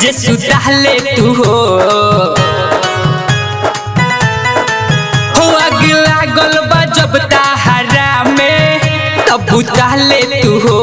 जे सुताले तू हो हो आग लागल बा जब ताहरा में तब बुताले तू हो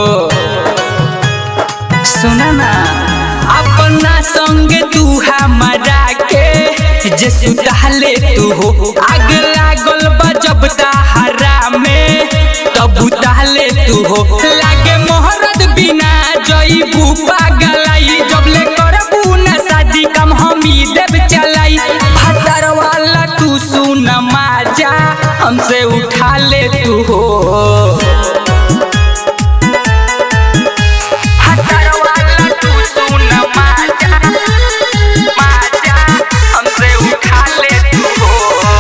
सुना ना अपना संग तू हमारा के जे सुताले तू हो आग लागल बा जब ताहरा में तब बुताले तू हो लागे मोहरत बिना जईबू पागलाई जबले करबू ना शादी कम हम ही देव चलाई भतर वाला तू सुन माजा हमसे उठा ले तू हो भतर वाला तू सुन माजा माजा हमसे उठा ले तू हो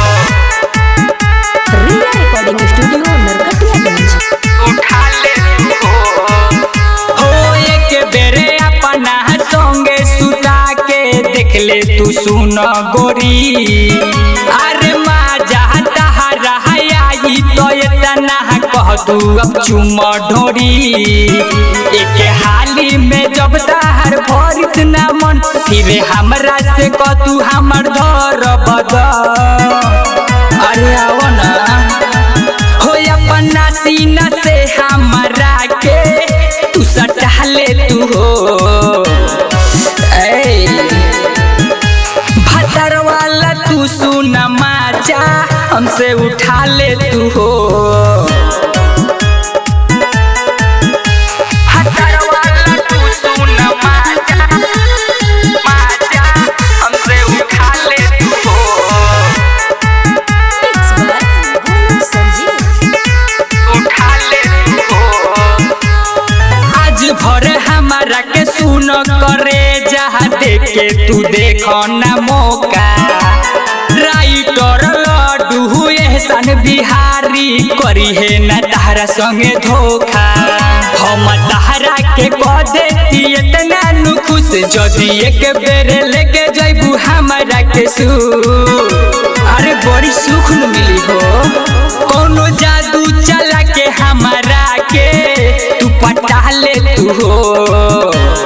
रिया रिकॉर्डिंग स्टूडियो नरकटियागंज उठा ले हो एक बेरे अपना संगे सुता के देख ले तू सुन गोरी अरे माजा तहरा आई तो इतना कह तू अब चुम ढोरी एक हाली में जब तहर भरित ना मन फिर हमरा से कह तू हमर धर बदा अरे आओ ना हो अपना सीना से हमरा के तू सटा ले तू हो ऐ भतर वाला तू सुन माचा हमसे उठा ले तू हो भतर वाला तू सुन माचा माचा हमसे उठा ले तू हो इट्स बाय गोलू संजीव उठा ले हो आज भर हमारा के सुन करे जहाँ देखे तू देखो ना मौका राइटर लड्डू एहसान बिहारी करी है न तारा संगे धोखा हम तारा के कह देती इतना नु खुश जदि एक बेर लेके जैबू हमारा के सू अरे बड़ी सुख न मिली हो कोनो जादू चला के हमारा के तू पटा ले तू हो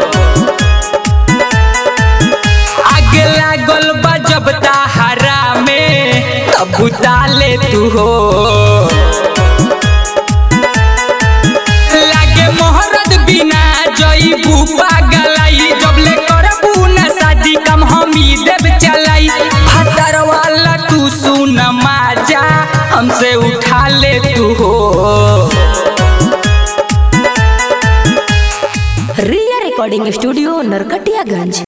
आग लागल बा जब ताहरा में तब बुता ले तू हो लागे मोहरत बिना जईबू पागलाई जबले करबू ना शादी कम हम ही देव चलाई भतर वाला तू सुन माजा हमसे उठा ले तू हो रिया रिकॉर्डिंग स्टूडियो नरकटियागंज